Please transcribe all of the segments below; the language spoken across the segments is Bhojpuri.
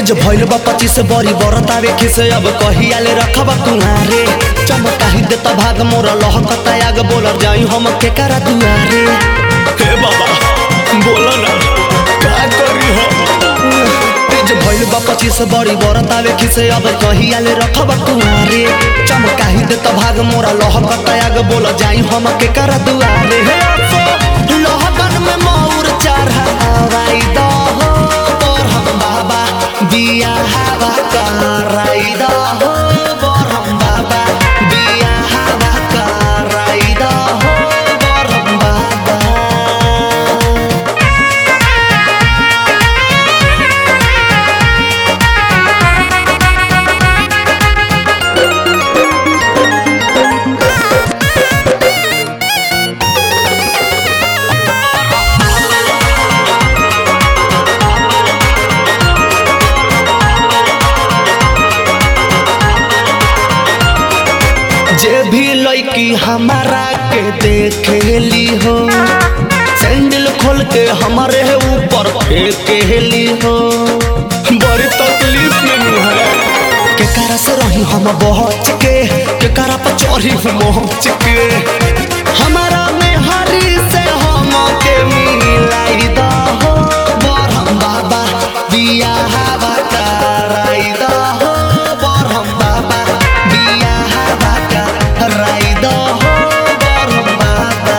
एज भइल बा पच्चीस बरी बरतावे खिसे अब कहियाले रखब कुहारे चमकाही देता भाग मोरा लहकता आग बोलर जाई हम के करा दुआरे हे बाबा बोला ना का करी हम एज भइल बा पच्चीस बरी बरतावे खिसे अब कहियाले रखब कुहारे चमकाही देता भाग मोरा लहकता आग बोलर जाई हम के करा दुआरे हे अफो लहकन में मौर चढ़ावाई दहो बरहम बाबा बिया हवा कराई दहो बरहम बाबा बिया हवा कराई दहो बरहम बाबा जे भी लड़की हमारा के देखेली हो सैंडल खोल के हमारे ऊपर फेंकेली हो बड़ी तकलीफ में है के करा से रही हम बहच के के करा पर चढ़ी मोहच के हमारा में हरी से हम के मिलाई दा हो बरहम बाबा बिया हवा कराई दा हो बरहम बाबा बिया हवा कराई दा हो बरहम बाबा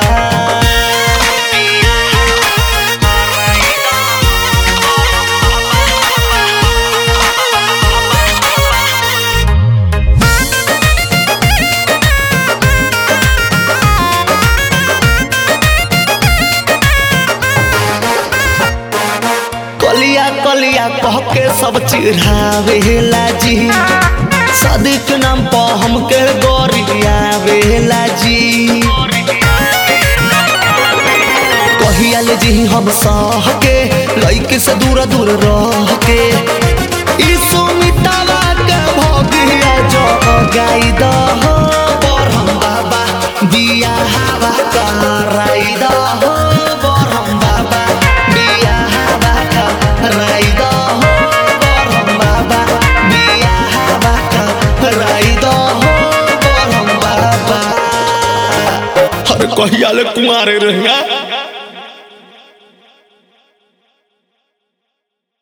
कलिया कलिया कह के सब चिढ़ावेला जी सदिक नाम पर हमके गोरियावेला जी कहियाले जी हम सह के लइके से दूर दूर रह के ई सुमितावा के भगिया जो गाई दह बरहम बाबा बिया हवा कराई दह बरहम बाबा बिया हवा कराई दह बरहम बाबा बिया हवा कराई दह बरहम बाबा अरे कहिया ले कुमारे रहिया